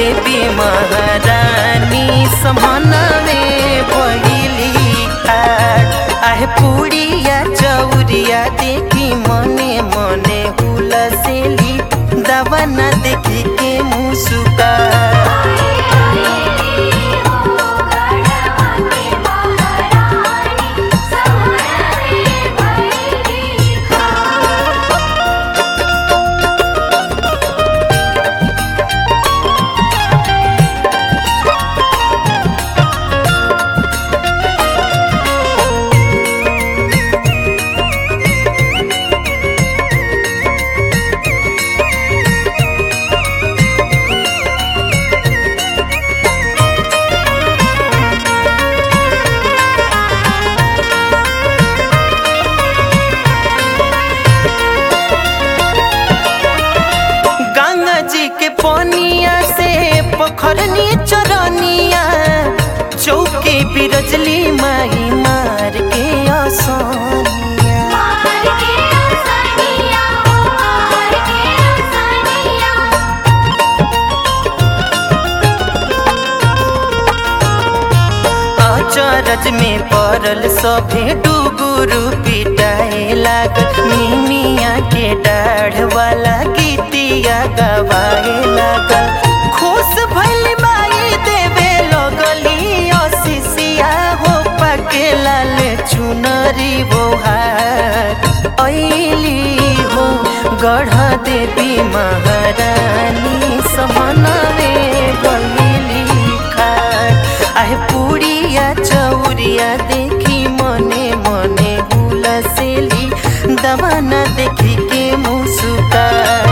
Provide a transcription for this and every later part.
देवी महारानी समनवे पहिली खाट आहे पुड़िया चौरिया देखी मने मने हुलसेली दवा न देखी के मुसुका गंगा जी के पनिया से पोखरनी चरनिया चौके बिरजली माई मार के आसानिया अचरज में पड़ल सभे डुगुरु पिटाए लागल मिनिया के डाढ़ वाला गीतिया गवाए लागल खुश भइल माई देवे लगली असिसिया हो पके लाल चुनरी बोहार ऐली हो गढ़ देवी महारानी समनवे गईली खाट आहे पुड़िया चौरिया देखी मने मने हुलसेली दवा न देखी के मुसुका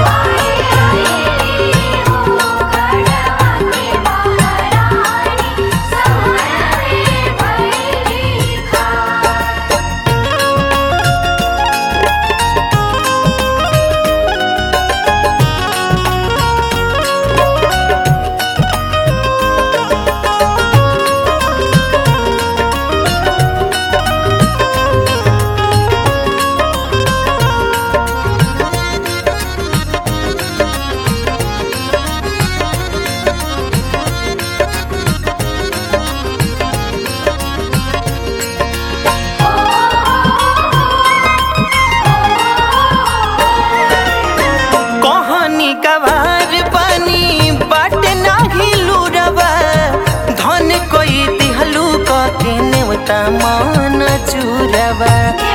कहानी कवार बनी बाट नाही लुरवा धन कोई दिहलू के नेवता मान चुरवा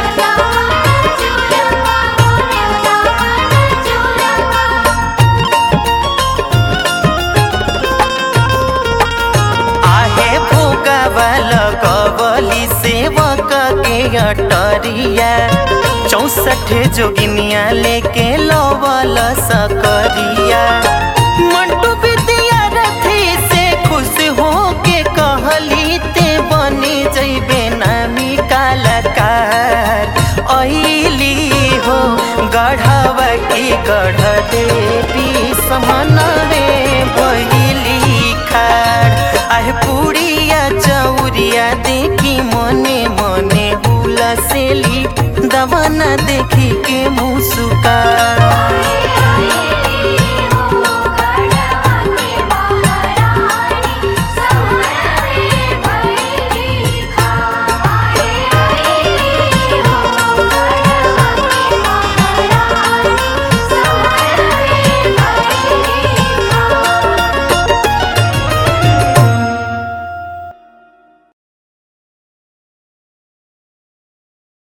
आहे भोगावा लगवली सेवक के अटरिया चौसठ जोगिनिया लेके लवल सकरिया मंटू विद्या रथी से खुश हो के कहली ते बनी जैबे नामी कलाकार ऐली हो गढ़वा की गढ़ देवी समनवे बहिली खाड़ आहे पुड़िया चौरिया देखी मने मने हुलसेली दवा न देखी के मुसु